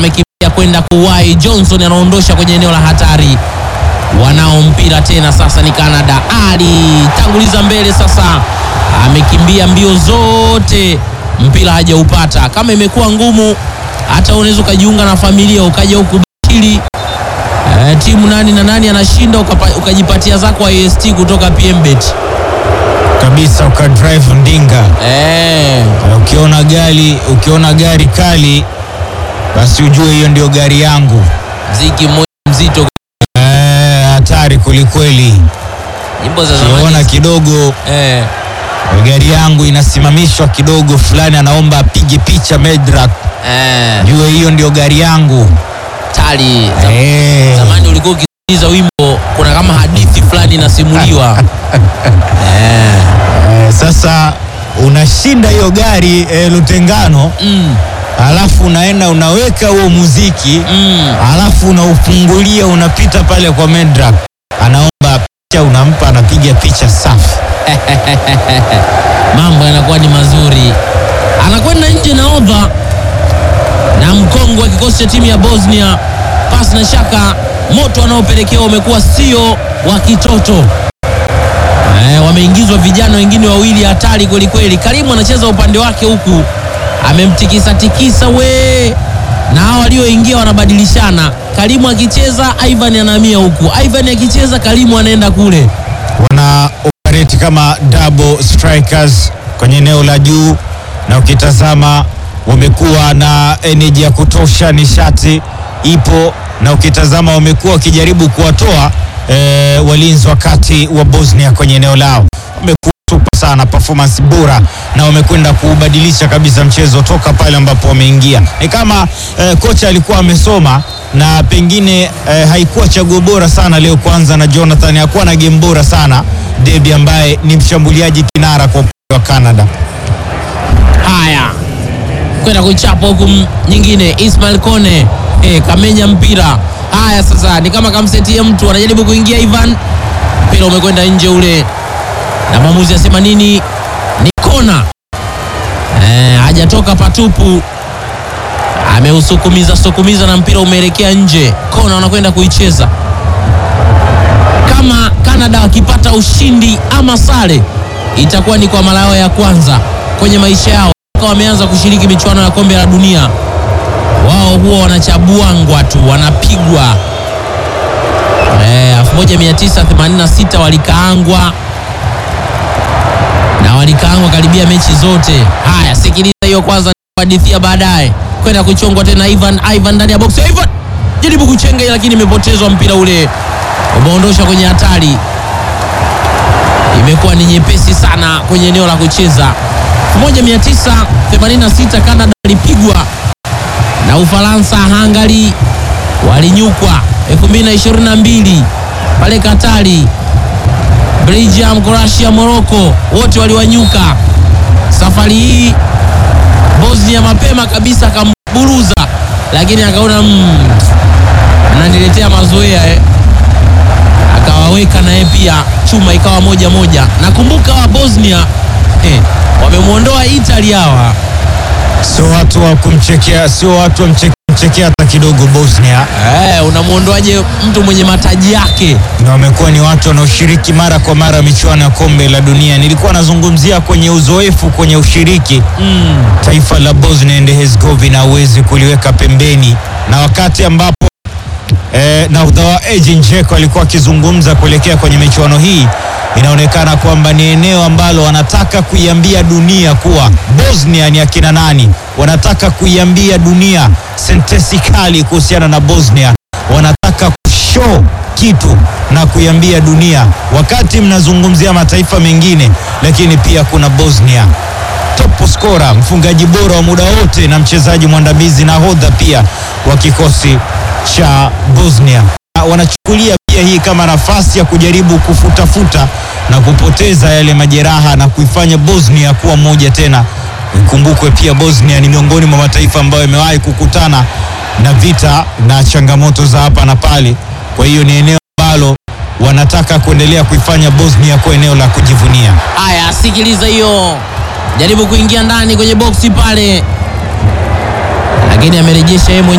amekimbia kwenda kuwai. Johnson anaondosha kwenye eneo la hatari, wanao mpira tena. Sasa ni Canada, alitanguliza mbele, sasa amekimbia mbio zote, mpira hajaupata. Kama imekuwa ngumu, hata unaweza ukajiunga na familia ukaja huku bakili eh, timu nani na nani anashinda, ukapa- ukajipatia zako IST kutoka PMBet kabisa ukadrive ndinga. eh. Na Ukiona gari ukiona gari kali, basi ujue hiyo ndio gari yangu. Mziki mmoja mzito, Eh, hatari kwelikweli. nyimbo za Ukiona zamani kidogo eh. gari yangu inasimamishwa kidogo, fulani anaomba apige picha Medrak, Eh, jue hiyo ndio gari yangu. tali Zam- Eh. zamani ulikuwa ukisikiliza wimbo, kuna kama hadithi fulani inasimuliwa eh. Eh, sasa unashinda hiyo gari eh, Lutengano, mm, alafu unaenda unaweka huo muziki mm. alafu unaufungulia unapita pale kwa Medrak, anaomba picha, unampa, anapiga picha safi. mambo yanakuwa ni mazuri. Anakwenda nje na ova na mkongo wa kikosi cha timu ya Bosnia. Pasi na shaka, moto wanaopelekewa umekuwa sio wa kitoto. Eh, wameingizwa vijana wengine wawili hatari kweli kweli. Karimu anacheza upande wake huku, amemtikisa tikisa we, na hao walioingia wanabadilishana. Karimu akicheza, Ivan anahamia huku, Ivan akicheza, Karimu anaenda kule. wana operate kama double strikers kwenye eneo la juu, na ukitazama wamekuwa na energy ya kutosha, nishati ipo, na ukitazama wamekuwa wakijaribu kuwatoa eh, walinzi wa kati wa Bosnia kwenye eneo lao. Wamekuwa super sana, performance bora, na wamekwenda kuubadilisha kabisa mchezo toka pale ambapo wameingia. Ni kama eh, kocha alikuwa amesoma na pengine eh, haikuwa chaguo bora sana leo kwanza na Jonathan hakuwa na game bora sana Debi ambaye ni mshambuliaji kinara kwa upande wa Canada. Haya, kwenda kuchapa huku m- nyingine. Ismail Kone eh, kamenya mpira. Haya, sasa ni kama kamsetie mtu, anajaribu kuingia Ivan, mpira umekwenda nje ule, na mwamuzi asema nini? Ni kona eh, hajatoka patupu, ameusukumiza sukumiza na mpira umeelekea nje. Kona wanakwenda kuicheza kama Canada wakipata ushindi ama sare, itakuwa ni kwa mara yao ya kwanza kwenye maisha yao toka wameanza kushiriki michuano ya kombe la dunia. Wao huwa wanachabuangwa tu, wanapigwa. Eh, 1986 walikaangwa na walikaangwa karibia mechi zote. Haya, sikiliza hiyo kwanza, hadithia baadaye kwenda kuchongwa tena. Ivan Ivan ndani ya box, Ivan jaribu kuchenga, lakini imepotezwa mpira ule, umeondosha kwenye hatari. Imekuwa ni nyepesi sana kwenye eneo la kucheza. 1986 Canada walipigwa na Ufaransa, Hungary walinyukwa. 2022 pale Katari, Belgium, Croatia, Morocco wote waliwanyuka. Safari hii Bosnia mapema kabisa akamburuza, lakini akaona mm, ananiletea mazoea eh. Akawaweka naye pia chuma ikawa moja moja. Nakumbuka wa Bosnia eh, wamemwondoa Italy hawa Sio watu wa kumchekea, sio watu wa mche- kumchekea hata kidogo Bosnia, eh, unamwondoaje mtu mwenye mataji yake? na wamekuwa ni watu wanaoshiriki mara kwa mara michuano ya kombe la dunia. Nilikuwa nazungumzia kwenye uzoefu, kwenye ushiriki mm. taifa la Bosnia and Herzegovina hauwezi kuliweka pembeni, na wakati ambapo eh, nahodha wa Edin Dzeko alikuwa akizungumza kuelekea kwenye michuano hii, inaonekana kwamba ni eneo ambalo wanataka kuiambia dunia kuwa Bosnia ni akina nani. Wanataka kuiambia dunia sentesi kali kuhusiana na Bosnia, wanataka kushow kitu na kuiambia dunia, wakati mnazungumzia mataifa mengine, lakini pia kuna Bosnia top scorer, mfungaji bora wa muda wote na mchezaji mwandamizi nahodha pia wa kikosi cha Bosnia. Na Wanachukulia pia hii kama nafasi ya kujaribu kufutafuta na kupoteza yale majeraha na kuifanya Bosnia kuwa moja tena. Ikumbukwe pia Bosnia ni miongoni mwa mataifa ambayo yamewahi kukutana na vita na changamoto za hapa na pale. Kwa hiyo ni eneo ambalo wanataka kuendelea kuifanya Bosnia kuwa eneo la kujivunia. Haya, sikiliza hiyo, jaribu kuingia ndani kwenye boksi pale, lakini amerejesha yeye mwenyewe.